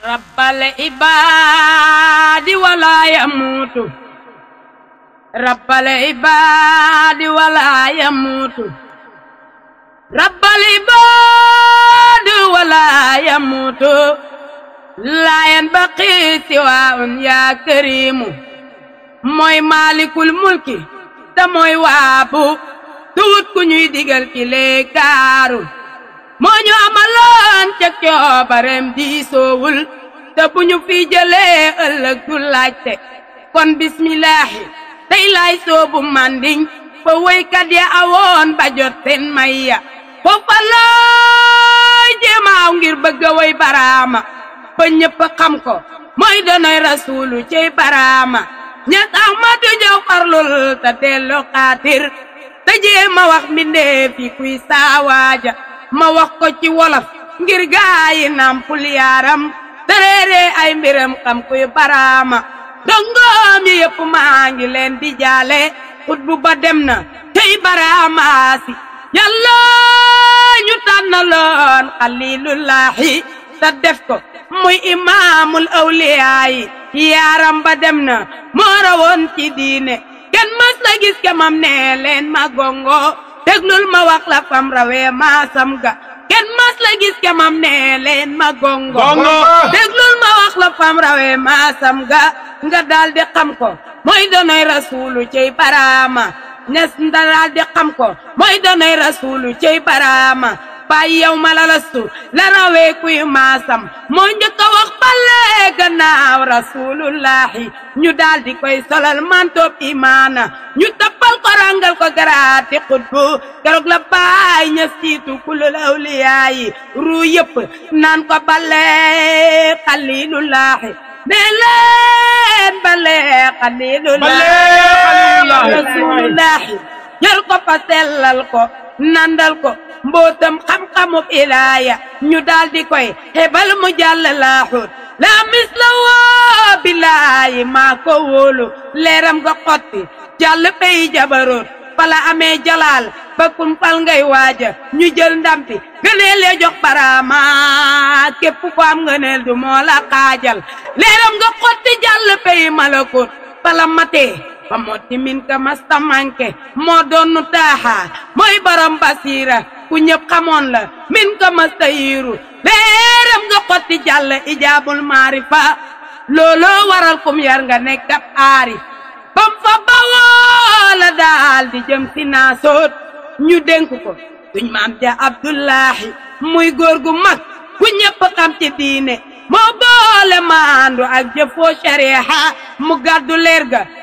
rabbal ibaadi wala yamuutu rabbal ibaadi wala yamuutu rabbal ibaadi wala yamuutu laayan baqi siwaun yaa kariimu mooy maalikul mulki te mooy waabu tuwut ku ñuy digal ki lee kaaru moo ñu amaloon ca coobareem diisoowul te bu ñu fi jëlee ëllëg du laajte kon bismillaahi tey laay soobu manding fa woykat ya awoon ba jot seen mayya foofa looy jéemaaw ngir bëgg a woy baraama ba ñëpp xam ko mooy donoy rasuulu cey baraama ñas ahmadu jow farlul te dellu xaatir te jéema wax mbindee fi kuy saawaaja ma wax ko ci wolof ngir gaayi nampul yaaram te réere ay mbiram xam kuy baraama dongoom yi yëpp maa ngi leen di jaale xut bu ba dem na tey baraamaasi yàlla ñu tànnaloon xalilullaahi te def ko muy imaamul awliyaayi yaaram ba dem na moo rawoon ci diine kenn mas la gis ke mam ne leen ma gongo déglul ma wax la fam rawee maasam ga kenn mas la gis ke mam ne leen ma gongo déglul ma wax la fam rawee maasam ga nga daal di xam ko mooy donoy rasuulu cey baraama ñes nga daal di xam ko mooy donoy rasuulu cey baraama baay yow ma la lastu la rawee kuy maasam moo njëkk a wax bale gannaaw rasulullahi ñu daal di koy solal mantoob imaana ñu tappal ko rangal ko garaati xutbu keroog la baay ña siitu kulul awliyaayi ruu yëpp naan ko bale xalilullahi ne leen bale xalilullahi rasulullahi jël ko fa sellal ko nandal ko mbootam xam-xamub ilaaya ñu daal di koy hebal mu jàll laaxut la mis la woo bilaayi maa ko wóolu leeram nga xotti jàll pey jabaroot fala amee jalaal ba kun fal ngay waaja ñu jël ndampi gëneel ya jox baraama képp ko am ngëneel du moo la xaajal leeram nga xotti jàll pey malakut fala matee ba motti min ka masta manke moo doonu taaxa mooy borom basiira ku ñëpp xamoon la min ka masta yiiru leeram nga xotti jàll ijaabul maarifa looloo waral kum yar nga nekk ab aarif bam fa bawoo la daal di jëm si naasoot ñu dénk ko suñ maam ja abdullahi muy góor gu mag ku ñëpp xam ci diine moo boole maandu ak jëfoo sharia mu gàddu leer ga